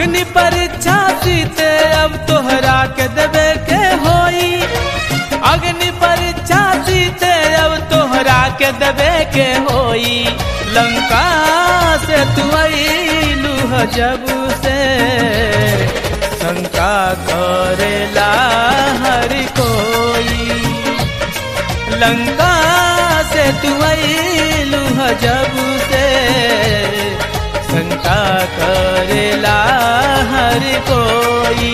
अग्नि परीक्षा सीते अब तोहरा के देवे के होई अग्नि परीक्षा सीते अब तोहरा के देवे के होई लंका से तू अइलू ह जब से शंका करेला हर कोई लंका से तू अइलू ह जब से शंका करेला हर कोई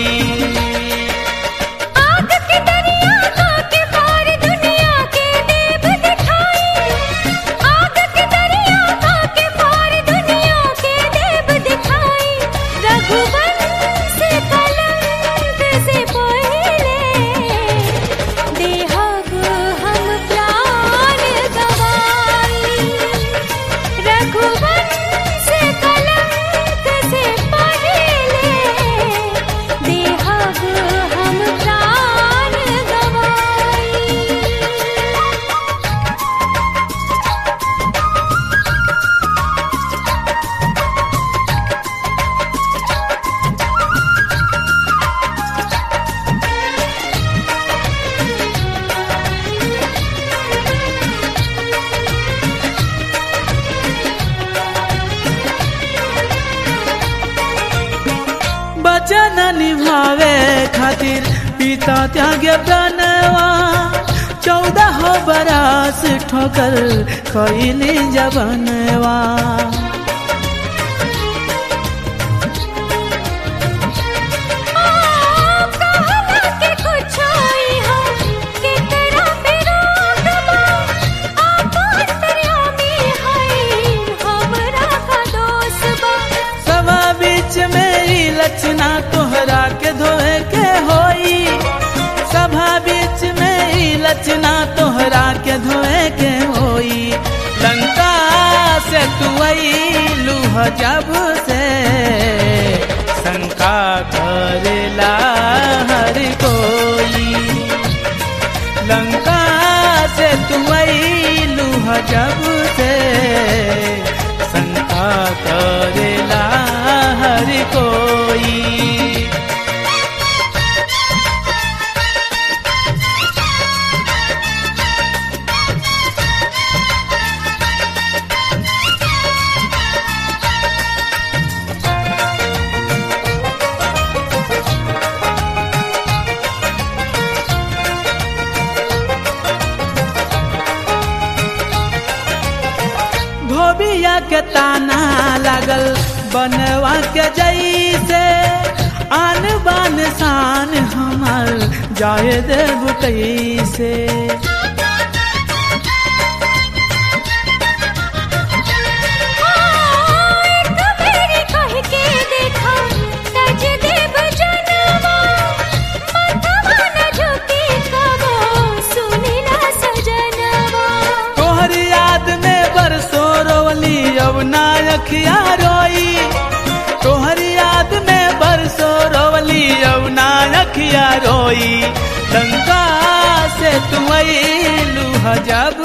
आग के दरिया का के पार दुनिया के देव दिखाई आग के दरिया का के पार दुनिया के देव दिखाई रघुवंश कलंक से पहले देहब हम प्राण गवाई रघुवंश कलंक से पहले देहब हम प्राण गवाई वचन निभावे खातिर पिता त्यागे प्रणवा चौदह बरस ठोकर खैली जवनवा कहला के कुछ होई हो केकरा पे रोकबा आपन प्रेमी है हमरा का दोष बा सभा बीच मेरी लक्षणा तोहरा के धोए के होई सभा बीच मेरी लक्षणा तोहरा के धोए के होई लंका से तू अइलू ह जब से शंका करेला हर कोई लंका से तू अइलू ह जब से शंका करेला हर कोई धोबिया के ताना लागल बनवा के जैसे आन बान शान हमर जाए देव कैसे एक बेरी कह के देखा तज देव जनवा माथवा न झुकी कबो सुनिला सजनवा तोहर याद में बरसो रोवली अब नायखिया रोई तोहर याद में बरसो रोवली अब नायखिया रोई लंका से तू अइलू ह जब